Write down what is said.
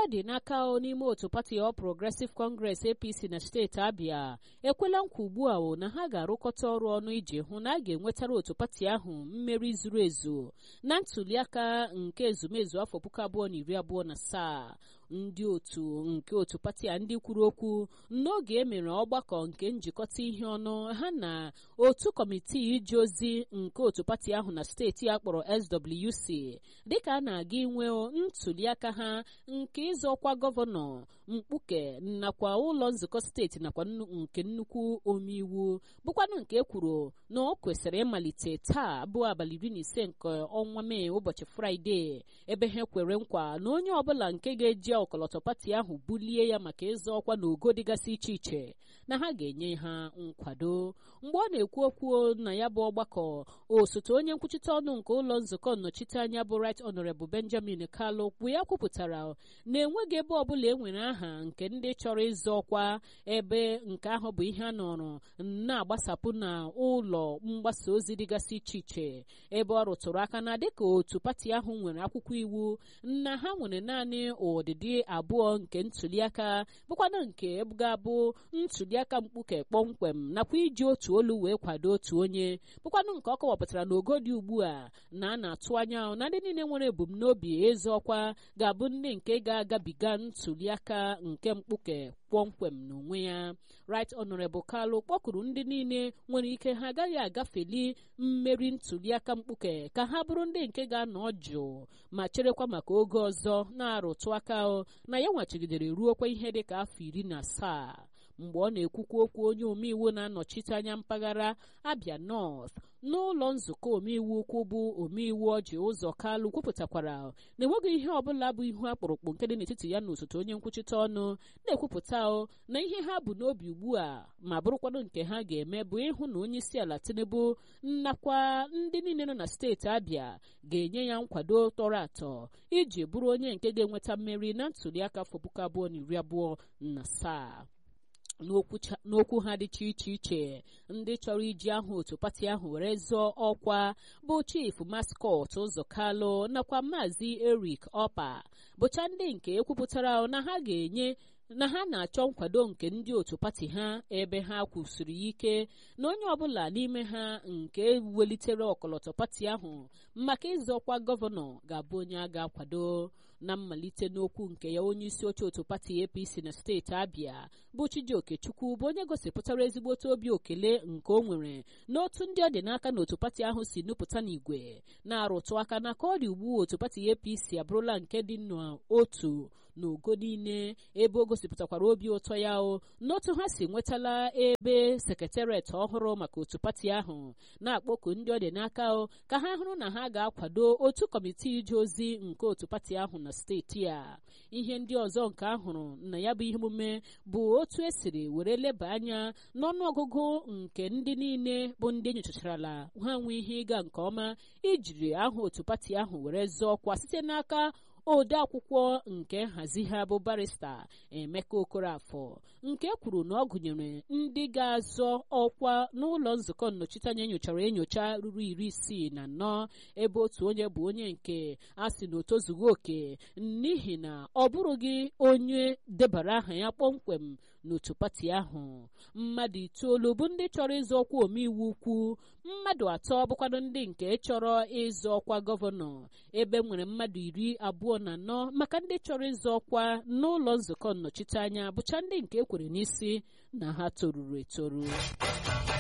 ọ dị n'aka n'ime otu pati All Progressive Congress APC na steeti Abia ekwela nkwa ugbu a na ha ga-arụkọta ọrụ ọnụ iji hụ na a ga-enwetara otu pati ahụ mmeri zuru ezu na ntuliaka nke ezumezu afọ puku abụọ na iri abụọ na asaa ndị otu nke otu pati a ndị kwuru okwu n'oge e mere ọgbakọ nke njikọta ihe ọnụ ha na otu kọmitii ije ozi nke otu pati ahụ na steeti a kpọrọ SWC dịka a na-aga inwe ntuliaka ha nke ịzọ ọkwa gọvanọ mkpuke nakwa ụlọ nzukọ steeti nakwa nke nnukwu omeiwu bụkwanụ nke e kwuru na ọ kwesịrị ịmalite taa bụ abalị iri na ise nke ọnwa mee ụbọchị fraịde ebe ha kwere nkwa na onye ọbụla nke ga-eji ọkọlọtọ pati ahụ bulie ya maka ịzọ ọkwa na ogo dịgasị iche iche na ha ga-enye ha nkwado mgbe ọ na-ekwu okwu na ya bụ ọgbakọ osote onye nkwuchite ọnụ nke ụlọ nzukọ nnọchiteanya bụ right honorable benjamin kalu kwu ya kwupụtara na enweghị ebe ọbụla e nwere aha nke ndị chọrọ ịzọ ọkwa ebe nke ahụ bụ ihe a nọrọ na-agbasapụ na ụlọ mgbasa ozi dịgasị iche iche ebe ọ rụtụrụ aka na dịka otu pati ahụ nwere akwụkwọ iwu na ha nwere naanị ụdịdị abụọ nke ntuliaka bụkwana nke ga-abụ ntuliaka mkpuke kpọmkwem nakwa iji otu olu wee kwado otu onye bụkwanụ nke ọ kọwapụtara na ogo dị ugbu a na a na-atụ anya na ndị niile nwere ebumnobi ịzọ ọkwa ga-abụ ndị nke ga-agabiga ntuliaka nke mkpuke kpọmkwem n'onwe ya right honorable kalu kpọkuru ndị niile nwere ike ha agaghị agafeli mmeri ntuliaka mkpuke ka ha bụrụ ndị nke ga-anọ jụụ ma cherekwa maka oge ọzọ na-arụtụ aka na ya nwachigidere ruokwa ihe dịka afọ iri na asaa mgbe ọ na-ekwukwa okwu onye omeiwu na-anọchite anya mpaghara abia north n'ụlọ nzukọ omeiwu ukwu bụ omeiwu ọji ụzọ kalụ kwupụtakwara na enweghị ihe ọbụla bụ ihu akpụrụkpụ nke dị n'etiti ya na osote onye nkwuchite ọnụ na-ekwupụta na ihe ha bụ n'obi ugbu a ma bụrụkwado nke ha ga-eme bụ ịhụ na onye isi ala tinubu nakwa ndị niile nọ na steeti abịa ga-enye ya nkwado tọrọ atọ iji bụrụ onye nke ga-enweta mmeri na ntuliaka afọ puku abụọ na iri abụọ na asaa n'okwu ha dịcha iche iche ndị chọrọ iji aha otu pati ahụ were zọọ ọkwa bụ chief maskọt ụzọ kalụ nakwa maazị erik ọpa bụcha ndị nke ekwupụtara na ha ga-enye na ha na-achọ nkwado nke ndị otu pati ha ebe ha kwusiri ike na onye ọbụla n'ime ha nke welitere ọkọlọtọ pati ahụ maka ịzọkwa gọvanọ ga-abụ onye a ga-akwado na mmalite n'okwu nke ya onye isi oche otu pati apc na steeti abịa bụ chijioke chukwu bụ onye gosipụtara ezigbote obi okele nke o nwere n'otu ndị ọ dị n'aka na otu pati ahụ si nupụta n'igwe na-arụtụ aka na ka ọ dị ugbu otu pati apc abụrụla nke dị n'otu n'ogo niile ebe o gosipụtakwara obi ụtọ ya o n'otu ha si nwetala ebe sekretariat ọhụrụ maka otu pati ahụ na-akpọku ndị ọ dị n'aka o ka ha hụrụ na ha ga-akwado otu kọmitii ije ozi nke otu pati ahụ na steeti a ihe ndị ọzọ nke ahụrụ na ya bụ ihe omume bụ otu esiri were leba anya n'ọnụọgụgụ nke ndị niile bụ ndị enyochacharala ha nwee ihe ịga nke ọma ijiri aha otu pati ahụ were zọọ ọkwa site n'aka ode akwụkwọ nke nhazi ha bụ barista emeka okorafọ nke kwuru na ọ gụnyere ndị ga-azọ ọkwa n'ụlọ nzukọ nnọchiteanya enyochara enyocha ruru iri isii na anọ ebe otu onye bụ onye nke a sị na o tozughị oke n'ihi na ọ bụrụghị onye debara aha ya kpọmkwem n'otu pati ahụ mmadụ itoolu bụ ndị chọrọ ịzọ ọkwa omeiwu ukwu mmadụ atọ bụkwado ndị nke chọrọ ịzọ ọkwa gọvanọ ebe nwere mmadụ iri abụọ na anọ maka ndị chọrọ ịzọ ọkwa n'ụlọ nzukọ nnọchiteanya bụcha ndị nke ekwere n'isi na ha toruru etoru